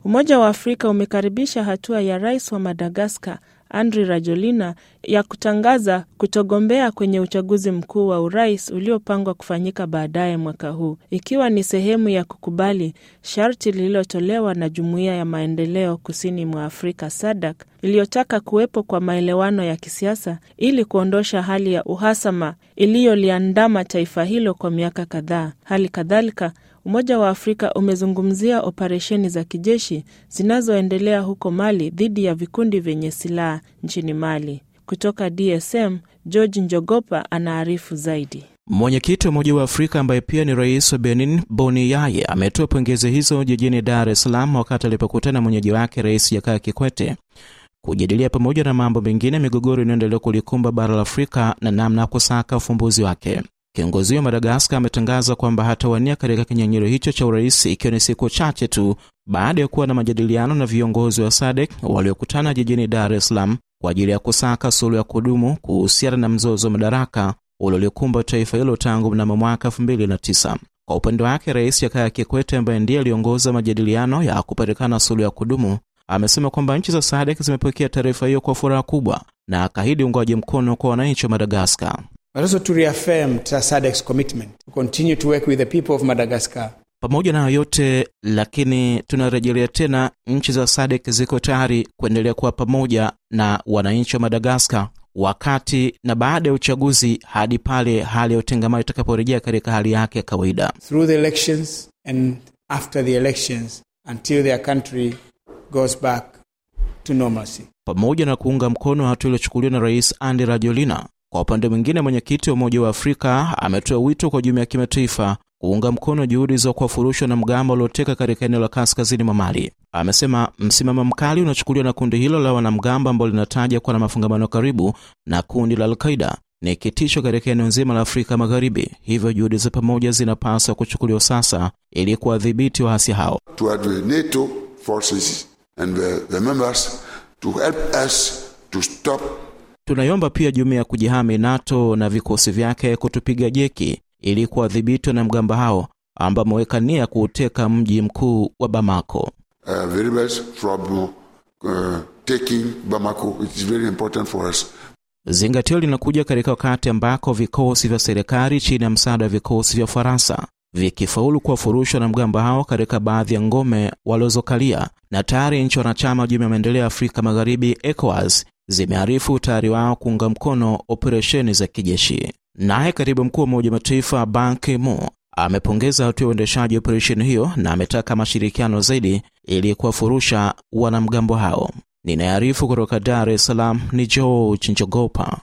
Umoja wa Afrika umekaribisha hatua ya rais wa Madagaskar Andry Rajoelina ya kutangaza kutogombea kwenye uchaguzi mkuu wa urais uliopangwa kufanyika baadaye mwaka huu, ikiwa ni sehemu ya kukubali sharti lililotolewa na Jumuiya ya Maendeleo Kusini mwa Afrika SADC iliyotaka kuwepo kwa maelewano ya kisiasa ili kuondosha hali ya uhasama iliyoliandama taifa hilo kwa miaka kadhaa. Hali kadhalika Umoja wa Afrika umezungumzia operesheni za kijeshi zinazoendelea huko Mali dhidi ya vikundi vyenye silaha nchini Mali. Kutoka DSM, George Njogopa anaarifu zaidi. Mwenyekiti wa Umoja wa Afrika ambaye pia ni rais wa Benin, Boni Yaye, ametoa pongezi hizo jijini Dar es Salaam wakati alipokutana mwenyeji wake Rais Jakaya Kikwete kujadilia pamoja na mambo mengine migogoro inayoendelea kulikumba bara la Afrika na namna ya kusaka ufumbuzi wake. Kiongozi wa Madagaskar ametangaza kwamba hatawania katika kinyang'anyiro hicho cha urais ikiwa ni siku chache tu baada ya kuwa na majadiliano na viongozi wa SADC waliokutana jijini Dar es Salaam kwa ajili ya kusaka suluhu ya kudumu kuhusiana na mzozo wa madaraka uliolikumba taifa hilo tangu mnamo mwaka 2009. Kwa upande wake, Rais Jakaya Kikwete ambaye ndiye aliongoza majadiliano ya kupatikana suluhu ya kudumu amesema kwamba nchi za SADC zimepokea taarifa hiyo kwa furaha kubwa na akaahidi uungwaji mkono kwa wananchi wa Madagaskar. But also to reaffirm SADC's commitment to continue to work with the people of Madagascar. Pamoja na yote lakini, tunarejelea tena, nchi za SADC ziko tayari kuendelea kuwa pamoja na wananchi wa Madagaskar wakati na baada ya uchaguzi hadi pale hali ya utengamano itakaporejea katika hali yake ya kawaida. Through the elections and after the elections until their country goes back to normalcy. Pamoja na kuunga mkono hatua iliyochukuliwa na Rais Andry Rajoelina, kwa upande mwingine, mwenyekiti wa Umoja wa Afrika ametoa wito kwa jumuiya ya kimataifa kuunga mkono juhudi za kuwafurushwa na mgambo ulioteka katika eneo la kaskazini mwa Mali. Amesema msimamo mkali unachukuliwa na kundi hilo la wanamgambo ambao linataja kuwa na mafungamano karibu na kundi la Al-Qaida ni kitisho katika eneo nzima la Afrika Magharibi, hivyo juhudi za pamoja zinapaswa kuchukuliwa sasa ili kuwadhibiti waasi hao. to the NATO forces and the, the members to help us to stop Tunaiomba pia jumuiya ya kujihami NATO na vikosi vyake kutupiga jeki ili kuwadhibiti wanamgambo hao ambao wameweka nia kuuteka mji mkuu wa Bamako. uh, the rebels from uh, taking Bamako. It is very important for us. Zingatio linakuja katika wakati ambako vikosi vya serikali chini ya msaada wa vikosi vya Ufaransa vikifaulu kuwafurusha wanamgambo hao katika baadhi ya ngome walizokalia, na tayari nchi wanachama wa Jumuiya ya Maendeleo ya Afrika Magharibi ECOWAS zimearifu utayari wao kuunga mkono operesheni za kijeshi. Naye katibu mkuu wa Umoja wa Mataifa Ban Ki-moon amepongeza hatua ya uendeshaji wa operesheni hiyo na ametaka mashirikiano zaidi ili kuwafurusha wanamgambo hao. Ninayearifu kutoka Dar es Salaam ni George Njogopa